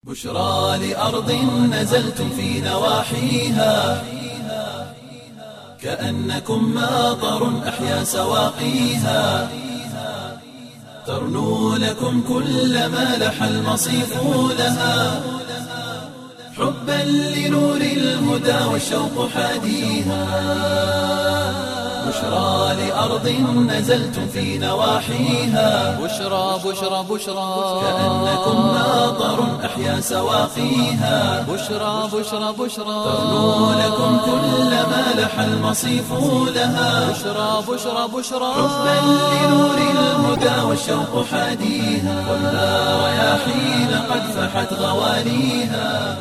بشرى لأرض نزلتم في نواحيها كأنكم ماطر أحيا سواقيها ترنو لكم كل ما لح المصيف لها حبا لنور الهدى والشوق حاديها بشرى لأرض نزلتم في نواحيها بشرى بشرى بشرى كأنكم ماطر أحيا سواقيها بشرى بشرى بشرى ترنو لكم كل ما لح المصيف لها بشرى بشرى بشرى حبا لنور الهدى والشوق حاديها والنار رياحين قد فحت غواليها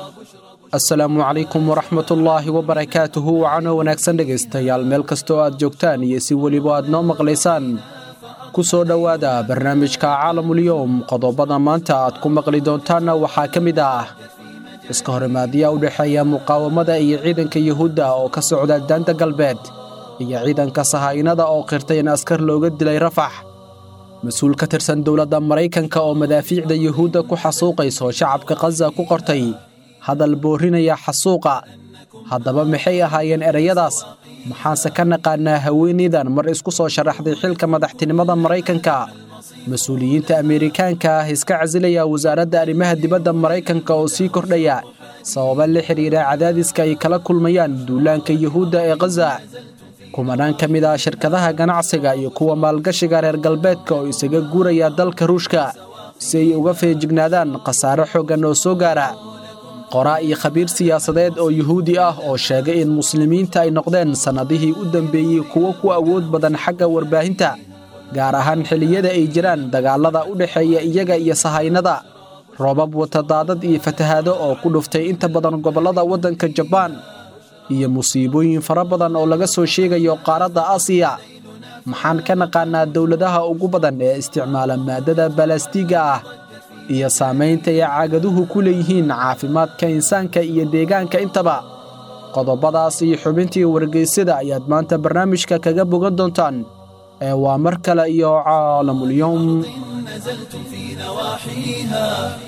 asalaamu calaykum waraxmatullaahi wabarakaatuhu wacano wanaagsan dhegaystayaal meel kastoo aad joogtaan iyo si weliba aad noo maqlaysaan ku soo dhowaada barnaamijka caalamulyoom qodobada maanta aad ku maqli doontaanna waxaa ka mid ah iska horimaadyaa u dhexeeya muqaawamada iyo ciidanka yuhuudda oo ka socda daanta galbeed iyo ciidanka sahaa'inada oo qirtay in askar looga dilay rafax mas-uul ka tirsan dowladda maraykanka oo madaafiicda yuhuudda ku xasuuqayso shacabka khaza ku qortay hadal boorinaya xasuuqa haddaba maxay ahaayeen ereyadaas maxaanse ka naqaanaa haweenaydan mar isku soo sharaxday xilka madaxtinimada maraykanka mas-uuliyiinta ameerikaanka ah iska casilaya wasaaradda arrimaha dibadda maraykanka oo sii kordhaya sababa la xidhiira cadaadiska ay kala kulmayaan duulaanka yuhuudda ee khaza kumanaan ka mid ah shirkadaha ganacsiga iyo kuwa maalgashiga reer galbeedka oo isaga guuraya dalka ruushka si ay uga feejignaadaan khasaare xooggan oo soo gaara qoraa iyo khabiir siyaasadeed oo yuhuudi ah oo sheegay in muslimiinta ay noqdeen sannadihii u dambeeyey kuwo ku awood badan xagga warbaahinta gaar ahaan xilliyada ay jiraan dagaallada u dhexeeya iyaga iyo sahaynada roobab watadaadad iyo fatahaado oo ku dhuftay inta badan gobollada waddanka jabaan iyo musiibooyin fara badan oo laga soo sheegayo qaaradda aasiya maxaan ka naqaanaa dowladaha ugu badan ee isticmaala maaddada balastiga ah iyo saamaynta ay caagaduhu ku leeyihiin caafimaadka insaanka iyo deegaanka intaba qodobadaas iyo xubintii wargeysyada ayaad maanta barnaamijka kaga bogan doontaan ee waa mar kale iyo caalamulyoom نزلتم في نواحيها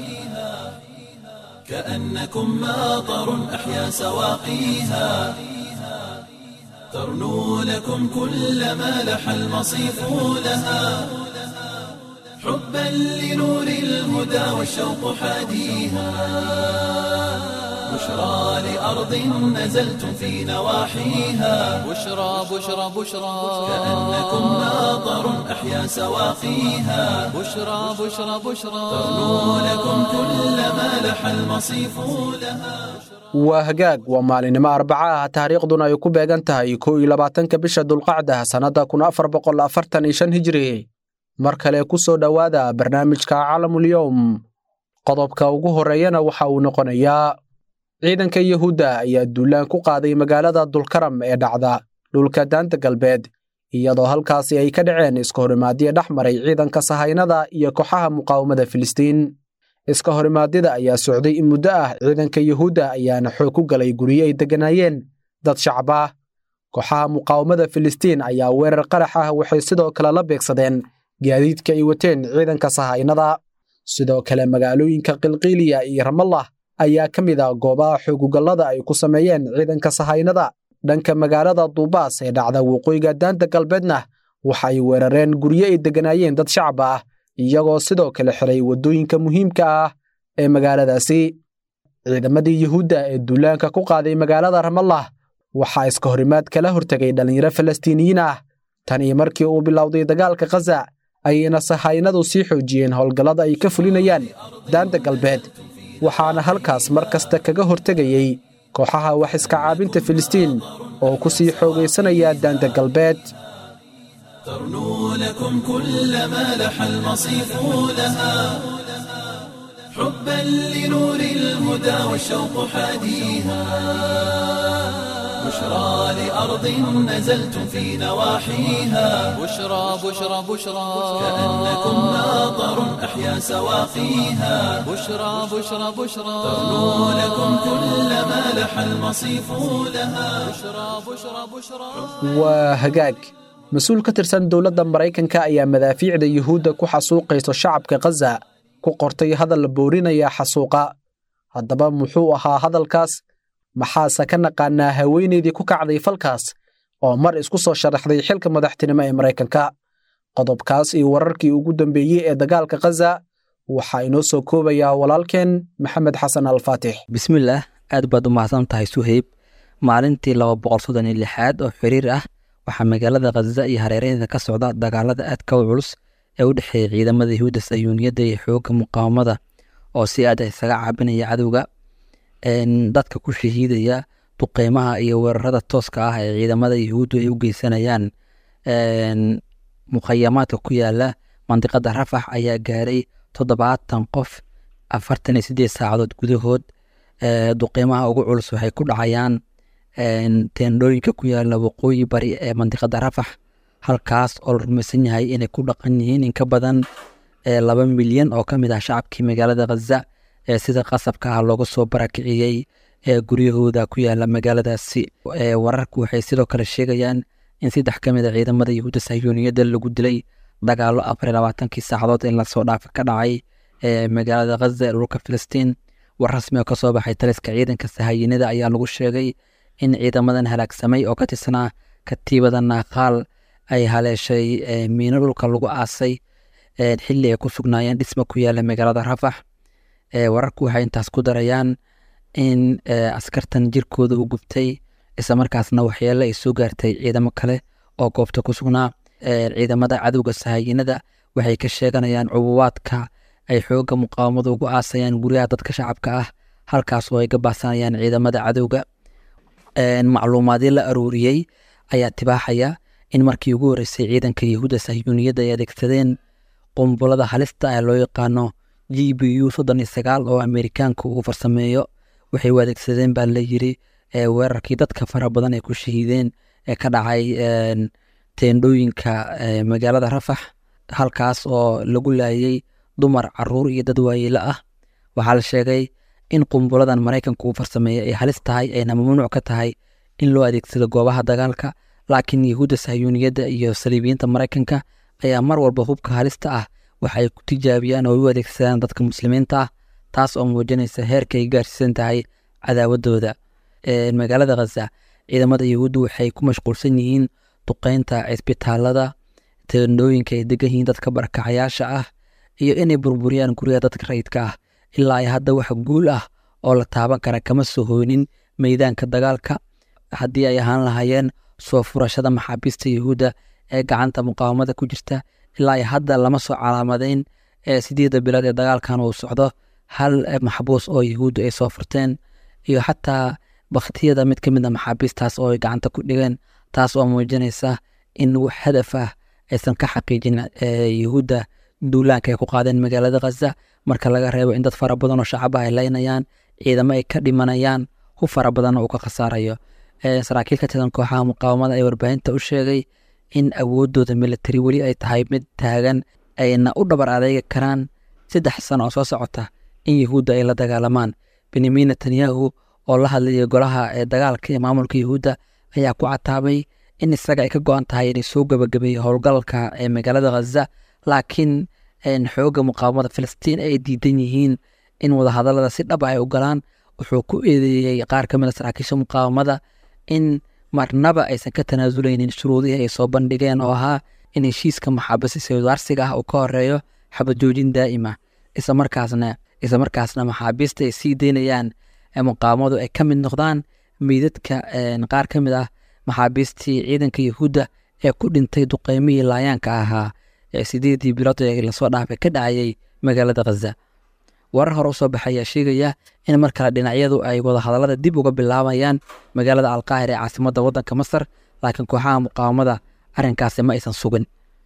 كأنكم ماطر أحيا سواقيها ترنو لكم كل ما لح المصيف لها حبا لنور الهدى والشوق حاديها بشرى لأرض نزلتم في نواحيها بشرى بشرى بشرى كأنكم ماطر أحيا سواقيها بشرى بشرى بشرى ترنو لكم كل ما لح المصيف لها waa hagaag waa maalinimo arbaca ah taariikhduna ay ku beegan tahay kow iyo labaatanka bisha dulqacda sannadda kun afar boqol afartan iyo shan hijri mar kale ku soo dhowaada barnaamijka caalamulyoom qodobka ugu horreeyana waxa uu noqonayaa ciidanka yuhuudda ayaa duulaan ku qaaday magaalada dulkaram ee dhacda dhulka daanta galbeed iyadoo halkaasi ay ka dhaceen iska horimaadyo dhex maray ciidanka sahaynada iyo kooxaha muqaawamada filistiin iska horimaadyada ayaa socday in muddo ah ciidanka yuhuudda ayaana xoog ku galay guryo ay degganaayeen dad shacab ah kooxaha muqaawamada filistiin ayaa weerar qarax ah waxay sidoo kale la beegsadeen gaadiidka ay wateen ciidanka sahaynada sidoo kale magaalooyinka qilqiiliya iyo ramallah ayaa ka mid ah goobaha xoogugallada ay ku sameeyeen ciidanka sahaynada dhanka magaalada duubaas ee dhacda waqooyiga daanta galbeedna waxa ay weerareen guryo ay degganaayeen dad shacab ah iyagoo sidoo kale xiray waddooyinka muhiimka ah ee magaaladaasi ciidamadii yuhuudda ee duulaanka ku qaaday magaalada ramallah waxaa iska horimaad kala hortegay dhallinyaro falastiiniyiin ah tan iyo markii uu bilowday dagaalka khaza ayayna sahaynadu sii xoojiyeen howlgallada ay ka fulinayaan daanta galbeed waxaana halkaas mar kasta kaga hortegayey kooxaha wax iska caabinta filistiin oo ku sii xoogaysanaya daanta galbeed ترنو لكم كل ما لح المصيف لها حبا لنور الهدى والشوق حاديها بشرى لأرض نزلتم في نواحيها بشرى بشرى بشرى كأنكم ماطر أحيا سواقيها بشرى بشرى بشرى ترنو لكم كل ما لح المصيف لها بشرى بشرى بشرى waa hagaag mas-uul ka tirsan dowladda maraykanka ayaa madaafiicda yuhuudda ku xasuuqayso shacabka khaza ku qortay hadal boorinaya xasuuqa haddaba muxuu ahaa hadalkaas maxaase ka naqaanaa haweenaydii ku kacday falkaas oo mar isku soo sharaxday xilka madaxtinimo ee maraykanka qodobkaas iyo wararkii ugu dambeeyey ee dagaalka khaza waxaa inoo soo koobayaa walaalkeen maxamed xasan alfaatix bismillaah aad baad u mahadsan tahay suheyb maalintii laba boqol soddon iyo lixaad oo xiriir ah waxaa magaalada khaza iyo hareeraheeda ka socda dagaalada aadka u culus ee u dhexeeya ciidamada yahuudda sayuuniyadda iyo xoogga muqaawamada oo si aad isaga caabinaya cadowga dadka ku shahiidaya duqeymaha iyo weerarada tooska ah ee ciidamada yahuuddu ay u geysanayaan mukhayamaadka ku yaala mandiqada rafax ayaa gaaray toddobaatan qof afartan iyo sideed saacadood gudahood duqeymaha ugu culus waxay ku dhacayaan teendhooyinka ku yaala waqooyi bari ee mandiqada rafax halkaas oo la rumaysan yahay inay ku dhaqan yihiin in ka badan laba milyan oo ka mid ah shacabkii magaalada khaza ee sida qasabka ah looga soo barakiciyey ee guryahooda ku yaala magaaladaasi wararku waxay sidoo kale sheegayaan in saddex ka mid a ciidamada yahuudda sahyuuniyadda lagu dilay dagaalo afar iyo labaatankii saacadood in lasoo dhaafa ka dhacay ee magaalada khaza ee dhulka filistiin war rasmi oo kasoo baxay taliska ciidanka sahayinada ayaa lagu sheegay in ciidamadan halaagsamay oo ka tirsanaa katiibada naaqaal ay haleeshay miino dhulka lagu aasay xilli ay ku sugnaayeen dhisma ku yaala magaalada rafax wararku waxay intaas ku darayaan in askartan jirkooda u gubtay isla markaasna waxyeele ay soo gaartay ciidamo kale oo goobta ku sugnaa ciidamada cadowga sahayinada waxay ka sheeganayaan cubuwaadka ay xoogga muqaawamada ugu aasayaan guryaha dadka shacabka ah halkaas oo ay ka baahsanayaan ciidamada cadowga macluumaadyo la aruuriyey ayaa tibaaxaya in markii ugu horreysay ciidanka yahuudda sahyuuniyadda ay adeegsadeen qumbulada halista ee loo yaqaano g b u soddon iyo sagaal oo amerikaanka uu farsameeyo waxay u adeegsadeen baa la yiri weerarkii dadka fara badan ay ku shahiideen ee ka dhacay teendhooyinka magaalada rafax halkaas oo lagu laayay dumar caruur iyo dad waayeelo ah waxaa la sheegay in qumbuladan maraykanka uu farsameeyey ay halis tahay ayna mamnuuc ka tahay in loo adeegsado goobaha dagaalka laakiin yahuudda sahyuuniyadda iyo saliibiyiinta maraykanka ayaa mar walba hubka halista ah waxa ay ku tijaabiyaan oo u adeegsadaan dadka muslimiinta ah taas oo muujinaysa heerka ay gaarsiisan tahay cadaawadooda magaalada khaza ciidamada yahuudda waxay ku mashquulsan yihiin duqeynta cisbitaalada teendhooyinka ay degan yihiin dadka barakacayaasha ah iyo inay burburiyaan guryaha dadka rayidka ah ilaa ay hadda wax guul ah oo la taaban kara kama soo hoynin meydaanka dagaalka haddii ay ahaan lahaayeen soo furashada maxaabiista yahuudda ee gacanta muqaawamada ku jirta ilaa ay hadda lama soo calaamadeyn ee sideedda bilood ee dagaalkan uu socdo hal maxbuus oo yahuudda ay soo furteen iyo xataa bakhtiyada mid ka mid a maxaabiistaas oo ay gacanta ku dhigeen taas oo muujinaysa in wax hadaf ah aysan ka xaqiijin yahuudda duulaanka ay ku qaadeen magaalada khaza marka laga reebo in dad fara badan oo shacaba ay leynayaan ciidamo ay ka dhimanayaan hu fara badanna uu ka khasaarayo saraakiil ka tirsan kooxaha muqaawamada ee warbaahinta u sheegay in awoodooda militari weli ay tahay mid taagan ayna u dhabar adeegi karaan saddex sano oo soo socota in yahuudda ay la dagaalamaan benyamin netanyahu oo la hadlayay golaha ee dagaalka ee maamulka yahuudda ayaa ku cataabay in isaga ay ka go-an tahay inay soo gabagabeeyo howlgalka ee magaalada khaza laakiin xoogga muqaawamada filistiin ay diidan yihiin in wadahadalada si dhab ay u galaan wuxuu ku eedeeyey qaar ka mid a saraakiisha muqaawamada in marnaba aysan ka tanaasuleynin shuruudihii ay soo bandhigeen oo ahaa in heshiiska maxaabisi saydaarsiga ah uu ka horeeyo xabad joojin daa'ima islamarkaasna islamarkaasna maxaabiista ay sii daynayaan muqaawamadu ay ka mid noqdaan meydadka qaar ka mid ah maxaabiistii ciidanka yahuudda ee ku dhintay duqeymihii laayaanka ahaa ee sideedii bilood ee lasoo dhaafay ka dhacayay magaalada khaza warar hore usoo baxay ayaa sheegaya in mar kale dhinacyadu ay wadahadallada dib uga bilaabayaan magaalada alqaahir ee caasimadda waddanka masar laakiin kooxaha muqaawamada arrinkaasi ma aysan sugin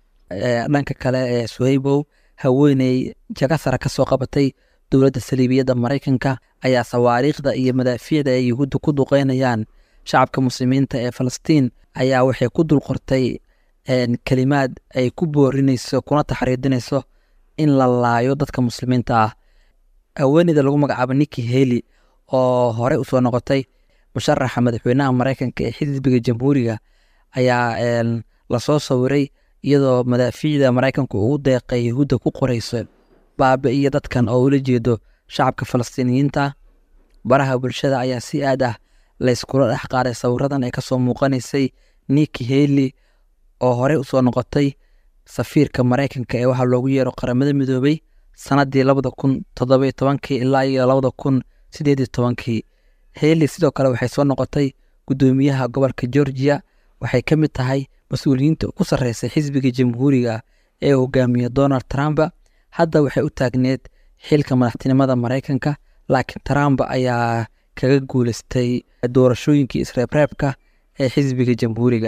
dhanka kale ee suhaybow haweeney jaga sara ka soo qabatay dowladda saliibiyadda maraykanka ayaa sawaariikhda iyo madaafiicda ay yahuudda ku duqeynayaan shacabka muslimiinta ee falastiin ayaa waxay ku dul qortay kelimaad ay ku boorinayso kuna taxriidinayso in la laayo dadka muslimiinta ah haweeneyda lagu magacaabo niki heli oo hore usoo noqotay musharaxa madaxweynaha maraykanka ee xisbiga jamhuuriga ayaa lasoo sawiray iyadoo madaafiicda maraykanku ugu deeqay yahuudda ku qorayso baabi'iya dadkan oo ula jeedo shacabka falastiiniyiinta baraha bulshada ayaa si aad ah layskula dhex qaaday sawiradan ee kasoo muuqanaysay niki heli oo horey usoo noqotay safiirka maraykanka ee waxaa loogu yeero qaramada midoobay sanadii labada kun toddoba tobankii ilaa iyo labada kun sideed tobankii heli sidoo kale waxay soo noqotay gudoomiyaha gobolka georgia waxay ka mid tahay mas-uuliyiinta ugu sarreysay xisbiga jamhuuriga ee hogaamiya donald trump hadda waxay u taagneed xilka madaxtinimada maraykanka laakiin trump ayaa kaga guuleystay doorashooyinkii isreebreebka ee xisbiga jamhuuriga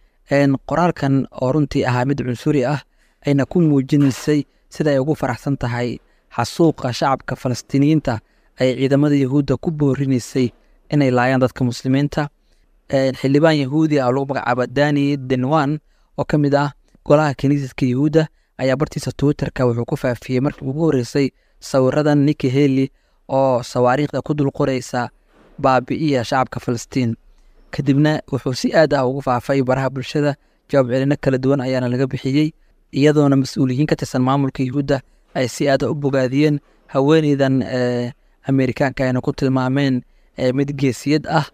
qoraalkan oo runtii ahaa mid cunsuri ah ayna ku muujinaysay sida ay ugu faraxsan tahay xasuuqa shacabka falastiiniyiinta ay ciidamada yahuudda ku boorinaysay inay laayaan dadka muslimiinta xildhibaan yahuudi ah oo lagu magacaabo dani denwan oo ka mid ah golaha kaniisadka yahuudda ayaa bartiisa twitterka wuxuu ku faafiyey markii ugu horreysay sawiradan niki heli oo sawaariikhda ku dul qoraysa baabi'iya shacabka falastiin kadibna wuxuu si aad ah ugu faafay baraha bulshada jawaab celino kala duwan ayaana laga bixiyey iyadoona mas-uuliyiin ka tirsan maamulka yahuudda ay si aada u bogaadiyeen haweeneydan amerikaanka ayna ku tilmaameen mid geesiyad ah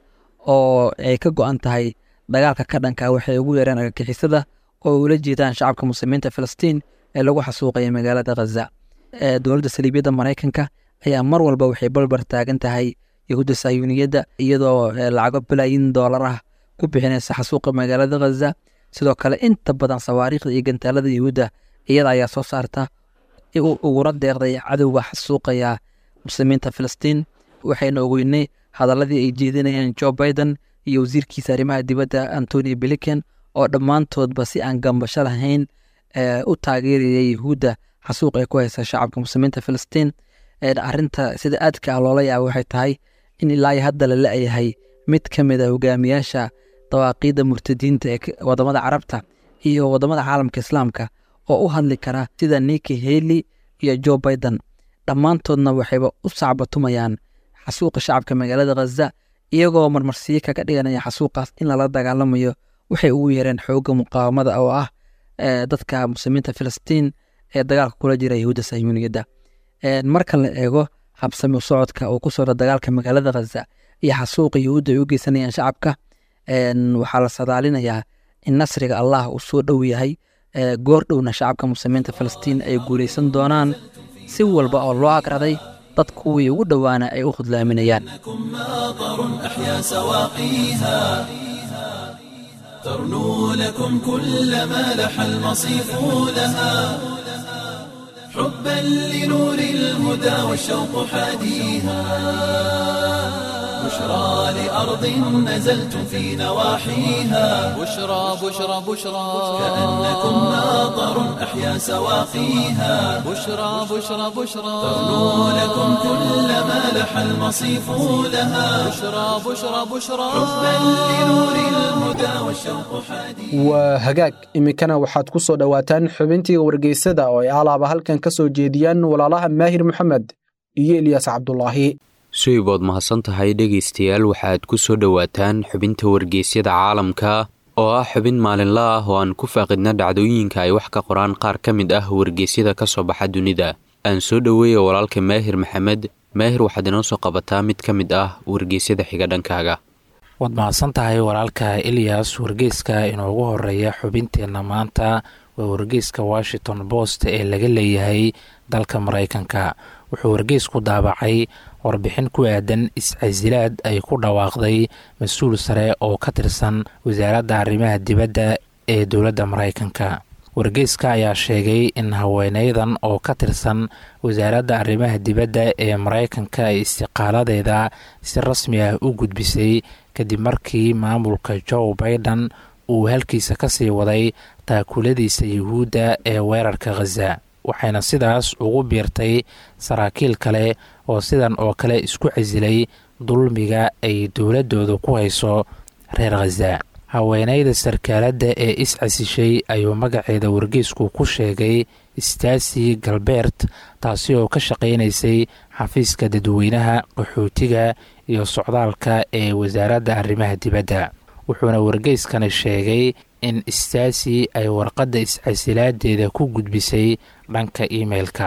oo ay ka go-an tahay dagaalka ka dhanka waxay ugu yeereen argagixisada oo ula jeedaan shacabka muslimiinta filistiin ee lagu xasuuqaya magaalada khaza dowladda saliibiyadda maraykanka ayaa mar walba waxay balbar taagan tahay yahuudda sayuuniyadda iyadoo lacago balaayin doolar ah ku bixinaysa xasuuqa magaalada khaza sidoo kale inta badan sawaariikhda iyo gantaalada yahuudda iyada ayaa soo saarta uguna deeqday cadowga xasuuqaya muslimiinta filistiin waxayna ogeynay hadaladii ay jeedinayeen jo biden iyo wasiirkiisa arrimaha dibadda antony blinken oo dhammaantoodba si aan gambasho lahayn u taageeraya yahuudda xasuuq ay ku haysa shacabka muslimiinta filistiin arinta sida aadka ah loola yaaba waxay tahay in ilaa hadda la la-yahay mid ka mid a hogaamiyaasha dawaaqiidda murtadiinta ee wadamada carabta iyo wadamada caalamka islaamka oo u hadli kara sida niki heli iyo jo biden dhammaantoodna waxayba u sacbatumayaan xasuuqa shacabka magaalada khaza iyagoo marmarsiyo kaga dhiganaya xasuuqaas in lala dagaalamayo waxay ugu yeereen xoogga muqaawamada oo ah dadka muslimiinta filistiin ee dagaalka kula jira yahuudda sayuuniyadda marka la eego habsami socodka uu ku socda dagaalka magaalada khaza iyo xasuuqa yahuudda ay u geysanayaan shacabka waxaa la sadaalinayaa in nasriga allah uu soo dhow yahay goor dhowna shacabka muslimiinta filistiin ay guulaysan doonaan si walba oo loo agraday dad kuwii ugu dhowaana ay u khudlaaminayaan ماطر أحيا سواقيها ترنو لكم كل ما لح المصيف لها حبا لنور الهدى والشوق حاديها بشرى لأرض نزلتم في نواحيها بشرى بشرى بشرى كأنكم ماطر أحيا سواقيها بشرى بشرى بشرى ترنو لكم كل ما لح المصيف لها بشرى بشرى بشرى حبا لنور الهدى والشوق حاديها waa hagaag iminkana waxaad ku soo dhowaataan xubintii wargeysada oo ay alaaba halkan ka soo jeediyaan walaalaha maahir maxamed iyo ilyaas cabdulaahi suibood mahadsan tahay dhegaystayaal waxaad ku soo dhowaataan xubinta wargeysyada caalamka oo ah xubin maalinla ah oo aan ku faaqidna dhacdooyinka ay wax ka qoraan qaar ka mid ah wargeysyada ka soo baxa dunida aan soo dhoweeya walaalka maahir maxamed maahir waxaad inoo soo qabataa mid ka mid ah wargeysyada xiga dhankaaga waad mahadsan tahay walaalka ilyas wargeyska inoogu horeeya xubinteenna maanta waa wargeyska washington post ee laga leeyahay dalka maraykanka wuxuu wargeysku daabacay warbixin ku aadan is-casilaad ay ku dhawaaqday mas-uul sare oo ka tirsan wasaaradda arrimaha dibadda ee dowladda maraykanka wargeyska ayaa sheegay in haweeneydan oo ka tirsan wasaaradda arrimaha dibadda ee maraykanka ay istiqaaladeeda si rasmi ah u gudbisay kadib markii maamulka joe baiden uu halkiisa kasii waday taakuladiisa yuhuudda ee weerarka khaza waxayna sidaas ugu biirtay saraakiil kale oo sidan oo kale isku casilay dulmiga ay dowladooda ku hayso reer khaza haweeneyda sarkaaladda ee is-casishay ayuu magaceeda wargeysku ku sheegay stasi galbeert taasi oo ka shaqaynaysay xafiiska dadweynaha qaxootiga iyo socdaalka ee wasaaradda arrimaha dibadda wuxuuna wargeyskani sheegay in stasi ay warqadda is-casilaadeeda ku gudbisay dhanka imeilka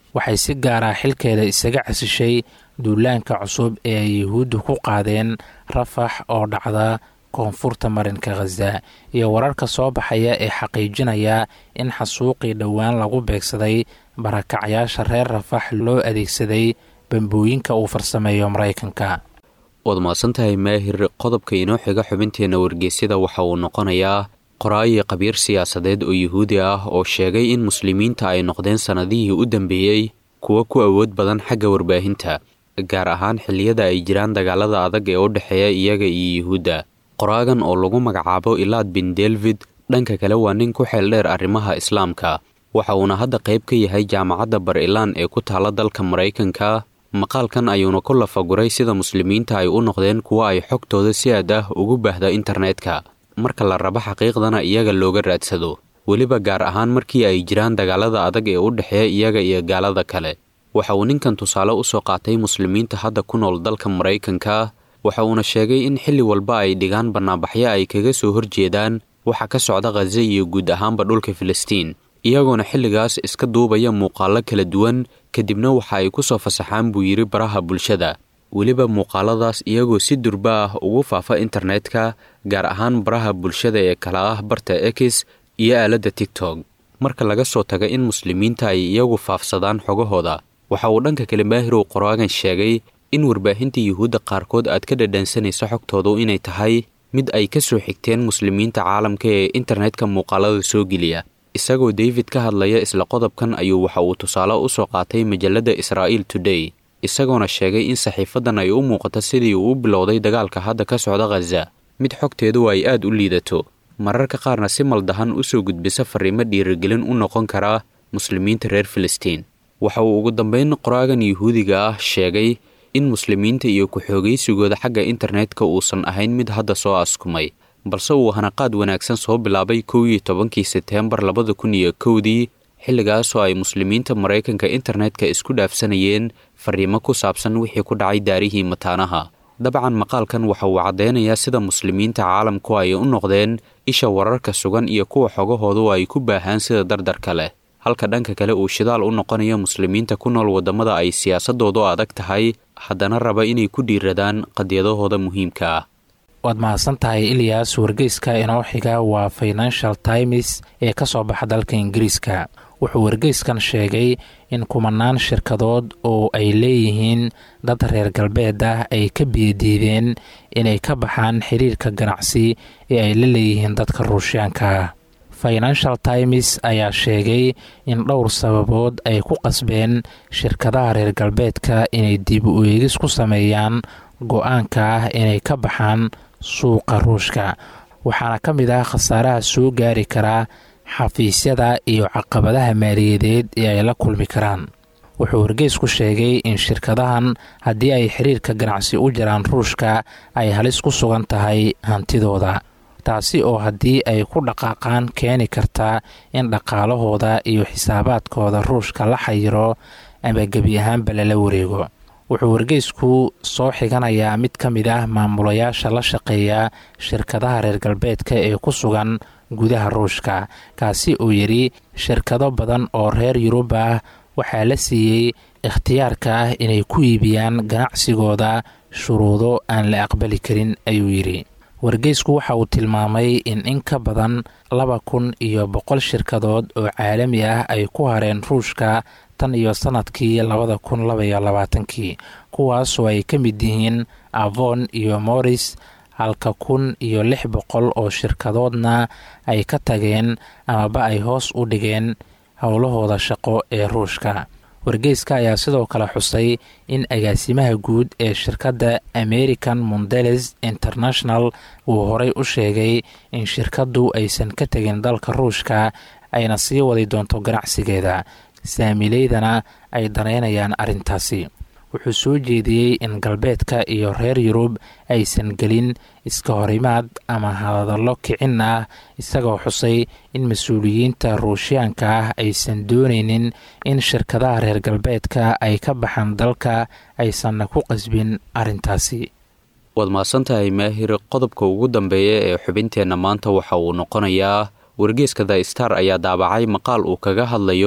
waxay si gaara xilkeeda isaga casishay duulaanka cusub ee ay yuhuuddu ku qaadeen rafax oo dhacda koonfurta marinka khaza iyo wararka soo baxaya ee xaqiijinaya in xasuuqii dhowaan lagu beegsaday barakacayaasha reer rafax loo adeegsaday bambooyinka uu farsameeyo maraykanka waad mahadsantahay maahir qodobka inoo xiga xubinteenna wargeysyada waxa uu noqonayaa qoraayi qabiir siyaasadeed oo yuhuudi ah oo sheegay in muslimiinta ay noqdeen sannadihii u dambeeyey kuwa ku awood badan xagga warbaahinta gaar ahaan xilliyada ay jiraan dagaalada adag ee u dhexeeya iyaga iyo yuhuudda qoraagan oo lagu magacaabo ilaad bin delvid dhanka kale waa nin ku xeel dheer arrimaha islaamka waxa uuna hadda qayb ka yahay jaamacadda bar ilaan ee ku taalla dalka maraykanka maqaalkan ayuuna ku lafaguray sida muslimiinta ay u noqdeen kuwa ay xogtooda si aad ah ugu baahda internetka marka la rabo xaqiiqdana iyaga looga raadsado weliba gaar ahaan markii ay jiraan dagaalada adag ee u dhexeeya iyaga iyo gaalada kale waxa uu ninkan tusaale u soo qaatay muslimiinta hadda ku nool dalka maraykanka waxa uuna sheegay in xilli walba ay dhigaan bannaanbaxyo ay kaga soo horjeedaan waxa ka socda khaza iyo guud ahaanba dhulka filistiin iyagoona xilligaas iska duubaya muuqaallo kala duwan kadibna waxa ay ku soo fasaxaan buu yidhi baraha bulshada weliba muuqaaladaas iyagoo si durba ah ugu faafa internetka gaar ahaan baraha bulshada ee kala ah barta ekis iyo aaladda tigtog marka laga soo taga in muslimiinta ay iyagu faafsadaan xogahooda waxa uu dhanka kale maahirow qoraagan sheegay in warbaahinta yuhuudda qaarkood aad ka dhadhansanaysa xogtoodu inay tahay mid ay ka soo xigteen muslimiinta caalamka ee internetka muuqaalada soo geliya isagoo david ka hadlaya isla qodobkan ayuu waxa uu tusaale u soo qaatay majalladda israa'iil today isagoona sheegay in saxiifadan ay u muuqato sidii uu u bilowday dagaalka hadda ka socda khaza mid xogteedu ay aad u liidato mararka qaarna si maldahan u soo gudbisa fariimo dhiirigelin u noqon karaa muslimiinta reer filistiin waxa uu ugu dambayn qoraagan yuhuudiga ah sheegay in muslimiinta iyo ku-xoogaysigooda xagga internetka uusan ahayn mid hadda soo askumay balse uu hanaqaad wanaagsan soo bilaabay kow iyo tobankii seteembar labada kun iyo kowdii xilligaasoo ay muslimiinta maraykanka internetka isku dhaafsanayeen fariimo ku saabsan wixii ku dhacay daarihii mataanaha dabcan maqaalkan waxa uu caddeynayaa sida muslimiinta caalamku ay u noqdeen isha wararka sugan iyo kuwa xogahoodu ay ku baahaan sida dardarka leh halka dhanka kale uu shidaal u noqonayo muslimiinta ku nool waddamada ay siyaasadoodu adag tahay haddana raba inay ku dhiiradaan qadiyadahooda muhiimka ah waad mahadsan tahay ilyas wargeyska inoo xiga waa financial times ee ka soo baxa dalka ingiriiska wuxuu wargeyskan sheegay in kumanaan shirkadood oo ay leeyihiin dad reer galbeed ah ay ka biyadiideen inay ka baxaan xiriirka ganacsi ee ay la leeyihiin dadka ruushyaanka ah financial times ayaa sheegay in dhowr sababood ay ku qasbeen shirkadaha reer galbeedka inay dib u eegis ku sameeyaan go-aanka ah inay ka baxaan suuqa ruushka waxaana ka mid ah khasaaraha soo gaari karaa xafiisyada iyo caqabadaha maaliyadeed ee ay la kulmi karaan wuxuu wargeysku sheegay in shirkadahan haddii ay xiriirka ganacsi u jiraan ruushka ay halis ku sugan tahay hantidooda taasi oo haddii ay ku dhaqaaqaan keeni karta in dhaqaalahooda iyo xisaabaadkooda ruushka la xayiro ama gebi ahaanba lala wareego wuxuu wargeysku soo xiganayaa mid ka mid ah maamulayaasha la shaqeeya shirkadaha reer galbeedka ee ku sugan gudaha ruushka kaasi oo yidhi shirkado badan oo reer yurub ah waxaa la siiyey ikhtiyaarka ah inay ku iibiyaan ganacsigooda shuruudo aan la aqbali karin ayuu yidhi wargeysku waxa uu tilmaamay in in ka badan laba kun iyo boqol shirkadood oo caalami ah ay ku hareen ruushka tan iyo sanadkii labada kun labaiyo labaatankii kuwaasoo ay ka mid yihiin avon iyo moris halka kun iyo lix boqol oo shirkadoodna ay ka tageen amaba ay hoos u dhigeen howlahooda shaqo ee ruushka wargeyska ayaa sidoo kale xusay in agaasimaha guud ee shirkadda american mondeles international uu horey u sheegay in shirkaddu aysan ka tegin dalka ruushka ayna sii wadi doonto ganacsigeeda saamileydana ay danaynayaan arrintaasi wuxuu soo jeediyey in galbeedka iyo reer yurub aysan gelin iska horimaad ama hadallo kicin ah isagoo xusay in mas-uuliyiinta ruushyaanka ah aysan doonaynin in shirkadaha reer galbeedka ay ka baxaan dalka aysanna ku qasbin arrintaasi waad mahadsantahay maahir qodobka ugu dambeeya ee xubinteenna maanta waxa uu noqonayaa wargeeska the star ayaa daabacay maqaal uu kaga hadlayo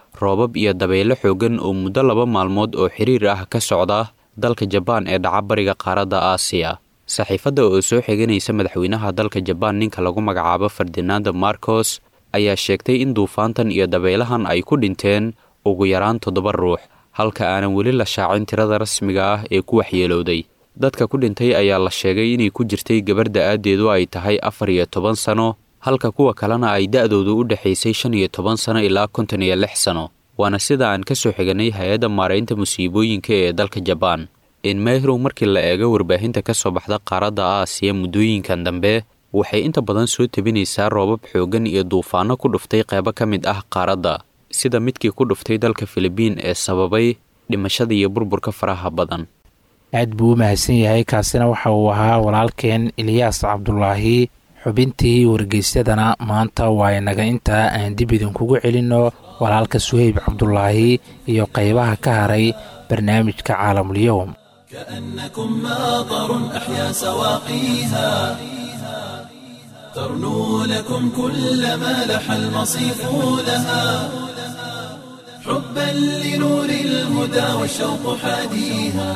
roobab iyo dabeyle xoogan oo muddo laba maalmood oo xiriir ah ka socda dalka jabaan ee dhaca bariga qaaradda aasiya saxiifadda oo soo xiganaysa madaxweynaha dalka jabaan ninka lagu magacaabo ferdinando marcos ayaa sheegtay in duufaantan iyo dabeylahan ay ku dhinteen ugu yaraan toddoba ruux halka aanan weli la shaacin tirada rasmiga ah ee ku waxyeelowday dadka ku dhintay ayaa la sheegay inay ku jirtay gabar da-aadeedu ay tahay afar iyo toban sano halka kuwa kalena ay da-doodu u dhexaysay shan iyo toban sano ilaa konton iyo lix sano waana sida aan ka soo xiganay hay-adda maaraynta musiibooyinka ee dalka jabaan inmeyrow markii la eego warbaahinta ka soo baxda qaaradda aasiya muddooyinkan dambe waxay inta badan soo tebinaysaa roobab xooggan iyo duufaano ku dhuftay qeybo ka mid ah qaaradda sida midkii ku dhuftay dalka filibiin ee sababay dhimashada iyo burburka faraha badan aad buu u mahadsan yahay kaasina waxa uu ahaa walaalkeen eliyaas cabdulaahi xubintii wargeysyadana maanta waa inaga intaa aan dib idinkugu celinno walaalka suheyb cabdulaahi iyo qeybaha ka haray barnaamijka caalamulyoum كأنكم ماطر أحيا سواقيها ترنو لكم كل ما لح المصيف لها حبا لنور الهدى والشوق حاديها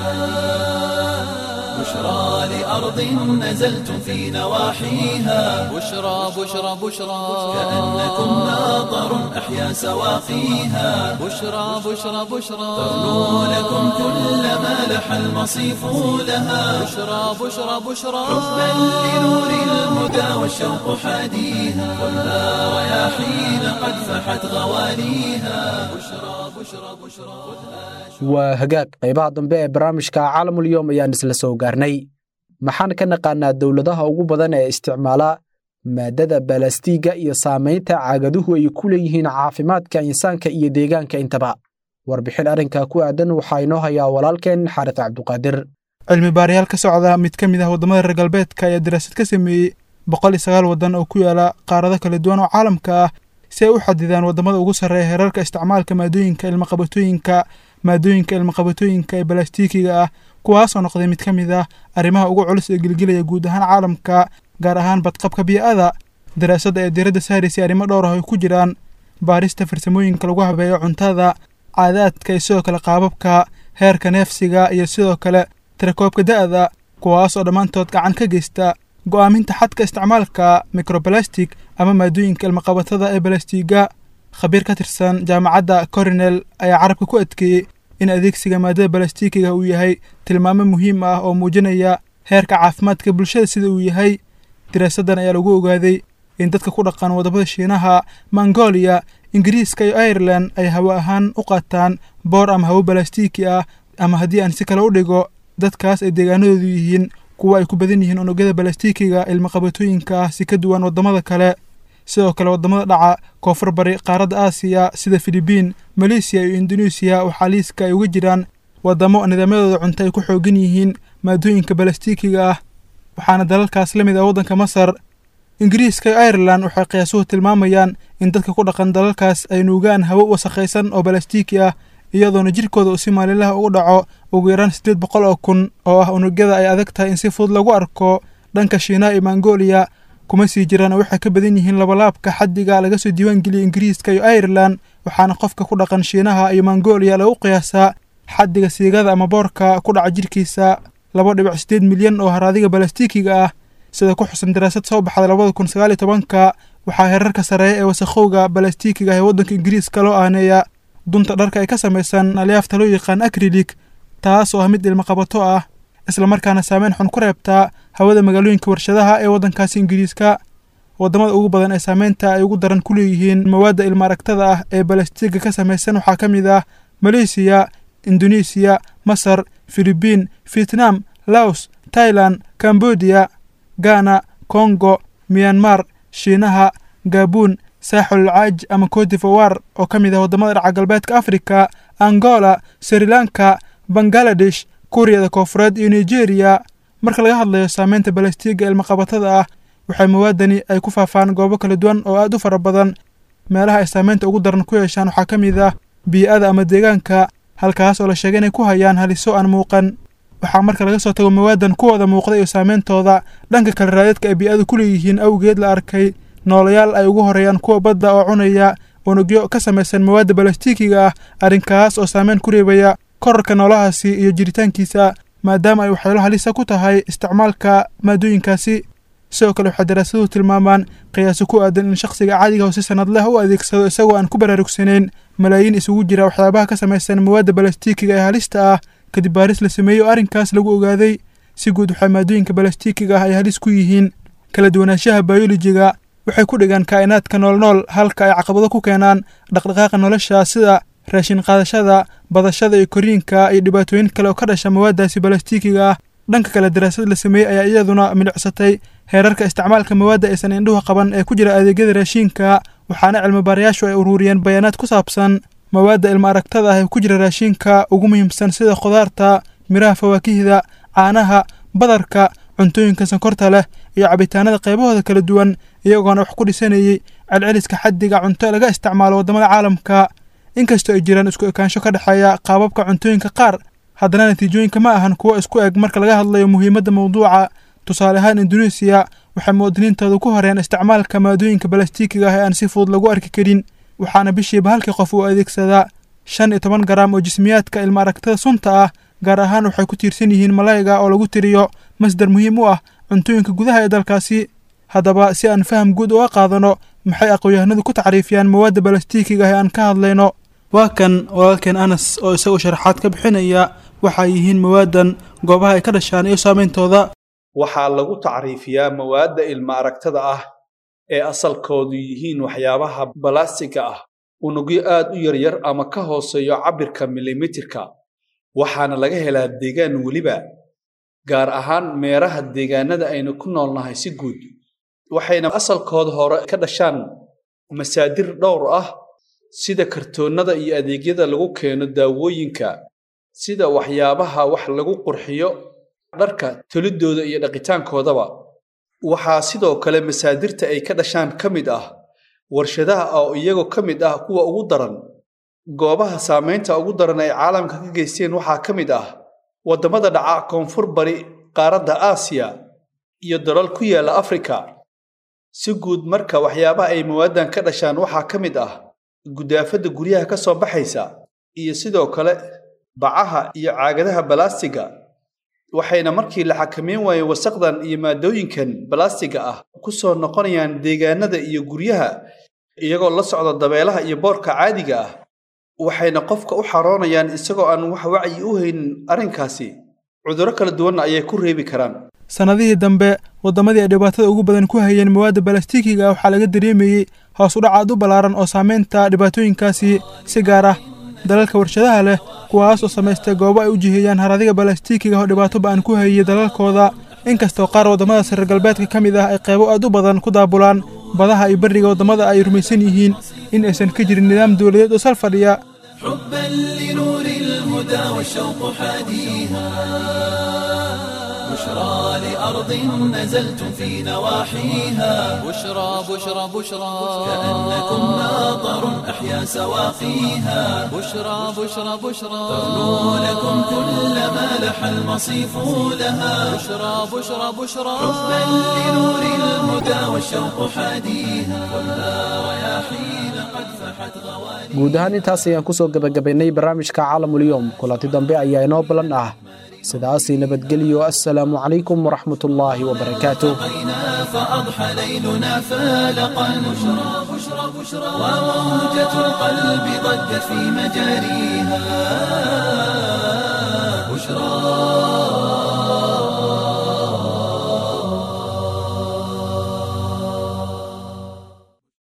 بشرى لأرض نزلتم في نواحيها بشرى بشرى بشرى كأنكم ماطر أحيا سواقيها بشرى بشرى بشرى ترنو لكم كل ما لح المصيف لها بشرى بشرى بشرى حبا لنور الهدى والشوق حاديها خذها رياحين قد فحت غواليها بشرى بشرى بشرى waa hagaag qaybaha dambe ee barnaamijka caalamulyoom ayaan isla soo gaarnay maxaan ka naqaanaa dowladaha ugu badan ee isticmaala maadada balastiiga iyo saamaynta caagaduhu ay ku leeyihiin caafimaadka insaanka iyo deegaanka intaba warbixin arrinka ku aadan waxaa inoo hayaa walaalkeen xaaris cabduqaadir cilmi baarayaal ka socda mid ka mid ah waddamada reer galbeedka ayaa daraasad ka sameeyey boqol iyo sagaal waddan oo ku yaala qaarado kala duwan oo caalamka ah si ay u xadidaan waddamada ugu sarreeya heerarka isticmaalka maadooyinka ilmaqabatooyinka maadooyinka ilmaqabatooyinka ee balastiikiga ah kuwaasoo noqday mid ka mid ah arrimaha ugu culus ee gelgelaya guud ahaan caalamka gaar ahaan badqabka bii'ada daraasadda ee diiradda saaraysay arrimo dhowr ah ay ku jiraan baarista farsamooyinka lagu habeeyo cuntada caadaadka iyo sidoo kale qaababka heerka neefsiga iyo sidoo kale tirakoobka da'da kuwaas oo dhammaantood gacan ka geysta go'aaminta xadka isticmaalka microbalastic ama maadooyinka ilmaqabatada ee balastiga khabiir ka tirsan jaamacadda corinel ayaa carabka ku adkeeyey in adeegsiga maadada balastikiga uu yahay tilmaamo muhiim ah oo muujinaya heerka caafimaadka bulshada sida uu yahay diraasaddan ayaa lagu ogaaday in dadka ku dhaqan waddamada shiinaha mongolia ingiriiska iyo irelan ay hawo ahaan u qaataan boor ama hawo balastiki ah ama haddii aan si kale u dhigo dadkaas ay deegaanadoodu yihiin kuwa ay ku badan yihiin unugyada balastikiga ilmaqabatooyinka ah si ka duwan waddamada kale sidoo kale waddamada dhaca koonfur bari qaaradda aasiya sida filibiin maleysiya iyo induneisiya waxaa liiska ay uga jiraan waddamo nidaamyadooda cunto ay ku xoogan yihiin maadooyinka balastikiga ah waxaana dalalkaas la mid ah waddanka masar ingiriiska iyo irelan waxay qiyaasuhu tilmaamayaan in dadka ku dhaqan dalalkaas ay nuugaan hawo wasakhaysan oo balastiki ah iyadoona jirkooda uu si maalinlaha ugu dhaco ugu yaraan siddeed boqol oo kun oo ah unugyada ay adag tahay in si fudud lagu arko dhanka shiinaha iyo mongolia kuma sii jiraan oo waxay ka badan yihiin labalaabka xaddiga laga soo diiwaan geliyay ingiriiska iyo irelan waxaana qofka ku dhaqan shiinaha iyo mongolia lagu qiyaasaa xaddiga siigada ama boorka ku dhaca jirkiisa laba dhibic siddeed milyan oo haraadiga balastikiga ah sida ku xusan daraasad soo baxda labada kun sagaal iyo tobanka waxaa heerarka sareeya ee wasakhowga balastikiga ah ee waddanka ingiriiska loo aaneeya dunta dharka ay ka samaysan alyaafta loo yaqaan akrilik taas oo ah mid ilmaqabato ah islamarkaana saameyn xun ku reebtaa hawada magaalooyinka warshadaha ee waddankaasi ingiriiska waddamada ugu badan ee saameynta ay ugu daran ku leeyihiin mawaadda ilmaaragtada ah ee balastiga ka samaysan waxaa ka mid ah maleysiya induneisiya masar filibiin vietnam laos tailan cambodia ghana kongo miyanmar shiinaha gabuun saaxul caaj ama codivawar oo ka mid ah waddamada dhaca galbeedka afrika angola sri lanka bangaladesh kuuriyada koofureed iyo nigeria marka laga hadlayo saameynta balastiga ilmaqabatada ah waxay mawaadani ay ku faafaan goobo kala duwan oo aad u fara badan meelaha ay saameynta ugu daran ku yeeshaan waxaa ka mid ah bii'ada ama deegaanka halkaas oo la sheegay inay ku hayaan haliso aan muuqan waxaa marka laga soo tago mawaadan kuwooda muuqda iyo saameyntooda dhanka kale raadeedka ay bii'adu ku leeyihiin awgeed la arkay noolayaal ay ugu horeeyaan kuwa badda oo cunaya unugyo ka samaysan mawaadda balastiikiga ah arrinkaas oo saameyn ku reebaya korarka noolahaasi iyo jiritaankiisa maadaama ay waxyeelo halisa ku tahay isticmaalka maadooyinkaasi sidoo kale waxay daraasaduhu tilmaamaan qiyaaso ku aadan in shakhsiga caadiga oo si sanad leh u adeegsado isagoo aan ku baraarugsanayn malaayiin isugu jira waxyaabaha ka samaysan mawaadda balastiikiga ee halista ah kadib baaris la sameeyey oo arrinkaas lagu ogaaday si guud waxay maadooyinka balastiikiga ah ay halis ku yihiin kala duwanaanshaha bayolojiga waxay ku dhigaan kaa'inaadka noolnool halka ay caqabado ku keenaan dhaqdhaqaaqa nolosha sida raashin qaadashada badashada iyo koriinka iyo dhibaatooyin kale oo ka dhasha mawaaddaasi balastiikiga ah dhanka kale daraasad la sameeyey ayaa iyaduna milicsatay heerarka isticmaalka mawaadda aysan indhuhu qaban ee ku jira adeegyada raashiinka waxaana cilmibaarayaashu ay ururiyeen bayaanaad ku saabsan mawaadda ilma aragtada ah ee ku jira raashiinka ugu muhiimsan sida khudaarta miraha fawaakihda caanaha badarka cuntooyinka sonkorta leh iyo cabitaanada qaybahooda kala duwan iyagoona wax ku dhisanayey celceliska xaddiga cunto laga isticmaalo waddamada caalamka inkastoo ay jiraan isku ekaansho ka dhexeeya qaababka cuntooyinka qaar haddana natiijooyinka ma ahan kuwo isku eg marka laga hadlayo muhiimadda mawduuca tusaale ahaan induneesiya waxay muwaadiniintooda ku horeen isticmaalka maadooyinka balastiikiga ah ee aan si fudud lagu arki karin waxaana bishiiba halkii qof uu adeegsadaa shan iyo toban garaam oo jismiyaadka ilma aragtada sunta ah gaar ahaan waxay ku tiirsan yihiin malayga oo lagu tiriyo masdar muhiim u ah cuntooyinka gudaha ee dalkaasi haddaba si aan faham guud uga qaadano maxay aqoon-yahanadu ku tacriifiyaan mawaadda balastiikiga ah ee aan ka hadlayno waa kan walaalkeen anas oo isaguo sharaxaad ka bixinaya waxay yihiin mawaadan goobaha ay ka dhashaan iyo saameyntooda waxaa lagu tacriifiyaa mawaadda ilma aragtada ah ee asalkoodu yihiin waxyaabaha balastiga ah unugyo aad u yaryar ama ka hooseeyo cabbirka milimitirka waxaana laga helaa deegaan weliba gaar ahaan meeraha deegaanada aynu ku noolnahay si guud waxayna asalkooda hore ka dhashaan masaadir dhowr ah sida kartoonnada iyo adeegyada lagu keeno daawooyinka sida waxyaabaha wax lagu qurxiyo dharka tolidooda iyo dhaqitaankoodaba waxaa sidoo kale masaadirta ay ka dhashaan ka mid ah warshadaha oo iyagoo ka mid ah kuwa ugu daran goobaha saamaynta ugu daran ay caalamka ka geysteen waxaa ka mid ah waddamada dhaca koonfur bari qaaradda aasiya iyo dalal ku yaalla afrika si guud marka waxyaabaha ay mawaaddan ka dhashaan waxaa ka mid ah gudaafadda guryaha ka soo baxaysa iyo sidoo kale bacaha iyo caagadaha balaastiga waxayna markii la xakameyn waayey wasaqdan iyo maadooyinkan balaastiga ah ku soo noqonayaan deegaanada iyo guryaha iyagoo la socda dabeelaha iyo boorka caadiga ah waxayna qofka u xaroonayaan isagoo aan wax wacyi u haynin arrinkaasi cudurro kala duwanna ayay ku reebi karaan sannadihii dambe waddamadii ay dhibaatada ugu badan ku hayeen mawaadda balastiikiga waxaa laga dareemayey hoos u dhacaad u ballaaran oo saamaynta dhibaatooyinkaasi si gaar ah dalalka warshadaha leh kuwaas oo samaystay goobo ay u jiheeyaan haradiga balastiikiga oo dhibaato ba-an ku hayey dalalkooda inkastoo qaar waddamadaas reer galbeedka ka mid ah ay qaybo aad u badan ku daabulaan badaha iyo berriga waddamada ay rumaysan yihiin in aysan ka jirin nidaam dowladeed oo sal fadhiya حبا لنور الهدى والشوق حاديها بشرى لأرض نزلتم في نواحيها بشرى بشرى بشرى كأنكم ناظر أحيا سواقيها بشرى بشرى بشرى تغنو لكم كل ما لح المصيف لها بشرى بشرى بشرى حبا لنور الهدى والشوق حاديها ولا رياحين قد فحت غواليها guud ahaan intaas ayaan kusoo gebagabaynay barnaamijka caalamulyoom kulanti dambe ayaa inoo ballan ah sidaasii nabadgelyo assalaamu calaykum waraxmatullaahi wabarakaatuh التقينا فأضحى ليلنا فالقا بشرى بشرى بشرى وموجة القلب ضجت في مجاريها بشرى